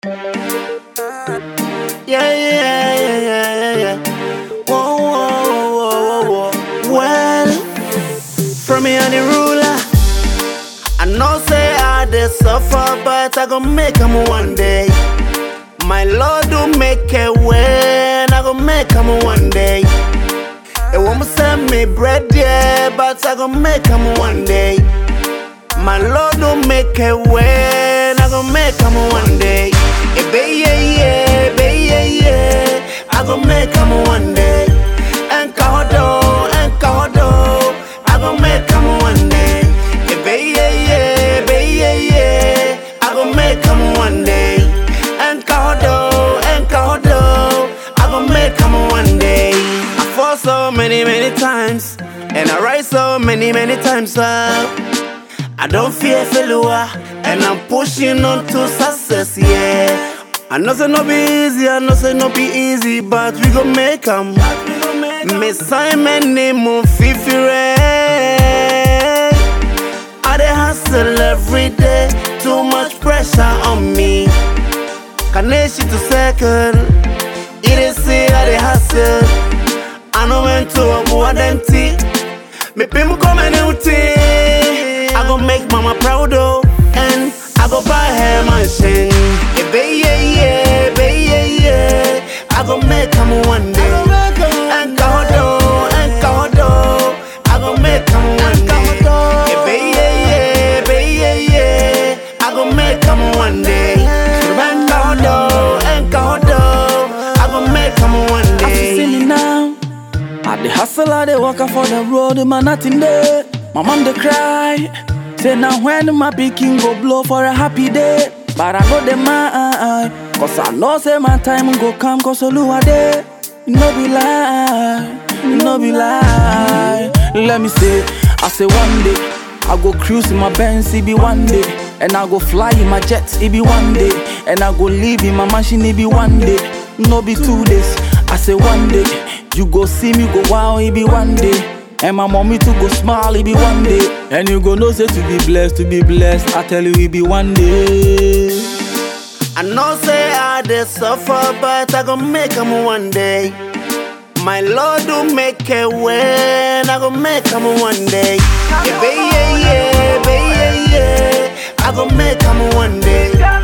Yeah, yeah, yeah, yeah, yeah, yeah. Whoa, whoa, whoa, whoa, whoa. Well, from me and the ruler, I know say I dey suffer, but I gon' make 'em one day. My Lord do make a way, and I gon' make 'em one day. They won't send me bread, yeah, but I gon' make 'em one day. My Lord do make a way, and I gon' make 'em one day. Eh, bae, yeah, yeah, bae, yeah, yeah. I gon' make 'em one day. And Kodo, and Kodo, I gon' make 'em one day. Eh, bae, yeah, yeah, bae, yeah, yeah. I gon' make 'em one day. And Kodo, and Kodo, I gon' make 'em one day. I fall so many, many times, and I rise so many, many times up. I don't fear failure, and I'm pushing on to success, yeah. I know say no be easy, I know say no be easy, but we gon' make 'em. Me Simon name on Fifi Ray. I dey hustle every day, too much pressure on me. Kaneshi to second, it is see I dey hustle. I know when to avoid empty. Me people come and I go make mama proud oh, and I go buy her mansion. Yeah, bae, yeah, yeah, bae, yeah, yeah. I go make 'em one day. And God oh, and God oh, I go make 'em one day. Yeah, bae, yeah, yeah, bae, yeah, yeah. I go make 'em one day. And God oh, and God oh, I go make 'em one As you see day. me now, I the hustle, I the walk for the road, man nothing there. My mom they cry, say now when my picking go blow for a happy day. But I go the mind, cause I know say my time go come, cause Oluwa there. You no be lie, you no be lie. Let me say, I say one day, I go cruise in my Benz, it be one day. And I go fly in my jet, it be one day. And I go live in my mansion, it be one day. No be two days, I say one day. You go see me go wow, it be one day. And my mommy to go smile, it be one day. And you go know say to be blessed, to be blessed. I tell you, it be one day. I know say I dey suffer, but I gon' make 'em one day. My Lord do make a way, and I gon' make 'em one day. Yeah, bae, yeah, yeah, bae, yeah, yeah. I gon' make 'em one day.